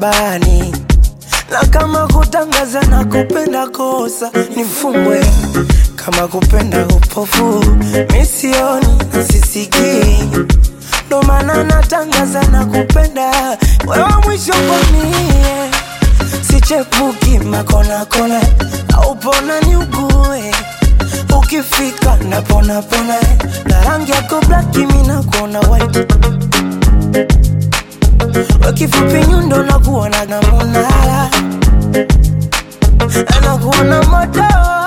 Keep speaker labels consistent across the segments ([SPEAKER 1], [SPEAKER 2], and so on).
[SPEAKER 1] chumbani na kama kutangaza na kupenda kosa nifungwe, kama kupenda upofu misioni na sisikii, ndo maana natangaza na kupenda wewe mwisho kwamie, sichepuki makonakona au pona ni ugue ukifika napona pona na rangi yako black mimi nakuona white wakifupi nyundo nakuona na munala anakuona moto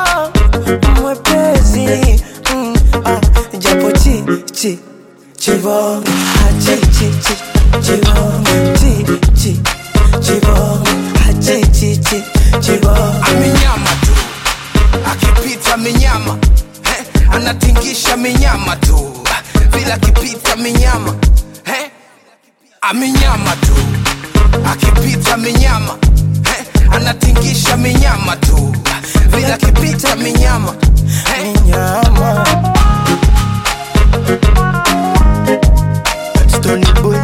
[SPEAKER 1] mwepesi mm, ah, japo chi chi chibong ah, chi chi chi chibong chi chi chibong ah, chi chi chi chibong
[SPEAKER 2] amenyama tu akipita minyama eh, anatingisha minyama tu vila akipita minyama eh, amenyama tu akipita minyama eh, anatingisha minyama tu vila akipita minyama eh,
[SPEAKER 1] nyama Stony boy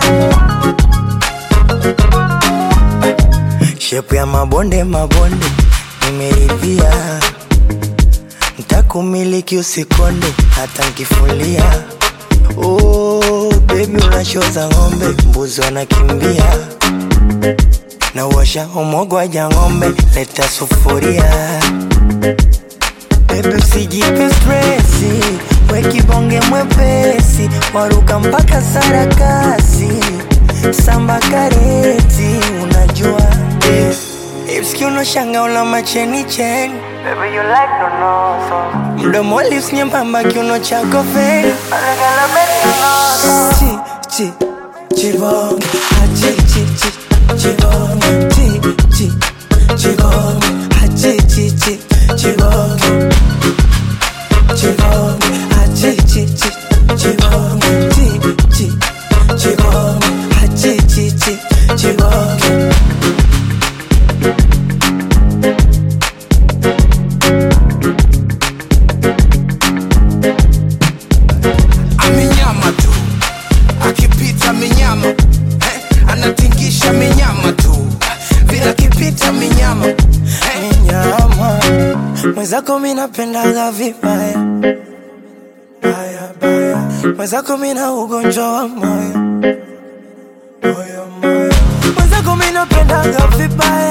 [SPEAKER 1] shepu ya mabonde mabonde nimeridhia ntakumiliki usikonde hata nkifulia oh, bebi unashoza ng'ombe mbuzi wanakimbia na uwasha umogwaja ng'ombe leta sufuria Baby usijipe stresi, we kibonge mwepesi, waruka mpaka sarakasi, samba kareti, unajua eh. Hips kiuno shanga una macheni cheni Baby you like no no Mdomo lips nyembamba kiuno chako feni Chi chi chibong ah, chi chi chi chibong chi chi chibong ah, chi chi chi chibong chibong ah, chi chi chi chibong chi chi chibong ah, chi chi chi chibong
[SPEAKER 2] amenyama tu akipita minyama eh, anatingisha minyama tu vila akipita minyama eh,
[SPEAKER 1] nyama mwenzako minapendaga vibaya baya baya mwenzako mina ugonjwa wa moyo moyo moyo mwenzako minapendaga vibaya